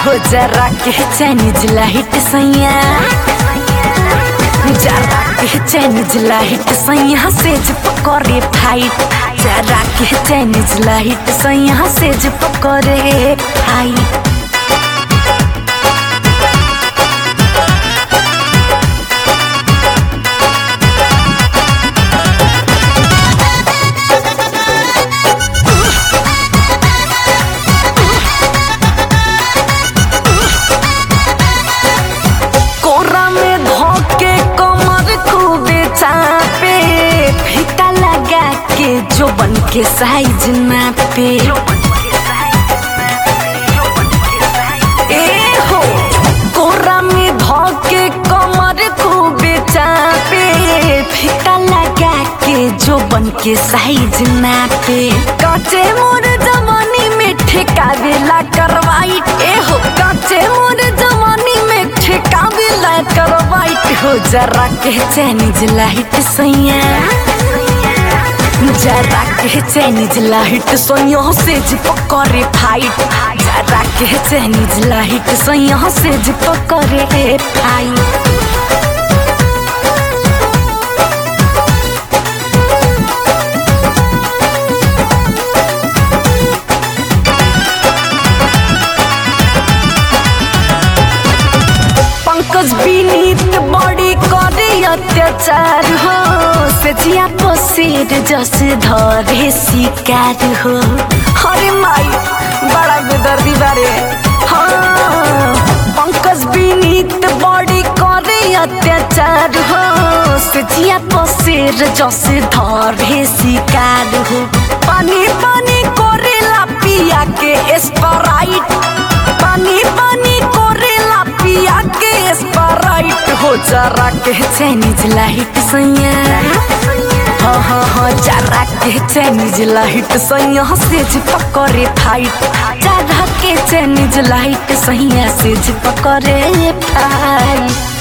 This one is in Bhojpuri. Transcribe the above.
हो जरा के चाइनीज लाइट सैया जरा के चाइनीज लाइट सैया सेज पकड़े फाइट जरा के चाइनीज लाइट सैया सेज पकड़े फाइट कोरा में धोके कमर खूबे चापे फीता लगा के जो बन के साइज नापे ए हो कोरा में धोके कमर खूबे चापे फीता लगा के जो बन के साइज नापे कचे मोर जवानी में ठेकावेला करवाई ए हो कचे मोर जवानी में ठेकावेला करवाई हो जरा के चाइनीज लाइट सैया जरा के चाइनीज लाइट सोयो से जी पकड़े फाइट जरा के चाइनीज लाइट सोयो से जी पकड़े फाइट पंकज विनीत बड़ी करे अत्याचार हो सजिया पसेर जस धरे शिकार हो अरे माई बड़ा बेदर्दी बारे हाँ पंकज विनीत बड़ी करे अत्याचार हो सजिया पसेर जस धरे शिकार हो पानी पानी करेला पिया के स्प्राइट पानी पानी करेला पिया के स्प्राइट हो जरा के चाइनीज लाइट सैया हाँ हाँ हाँ जरा के चाइनीज लाइट सैया से पकड़े फाइट जरा के चाइनीज लाइट सैया से पकड़े फाइट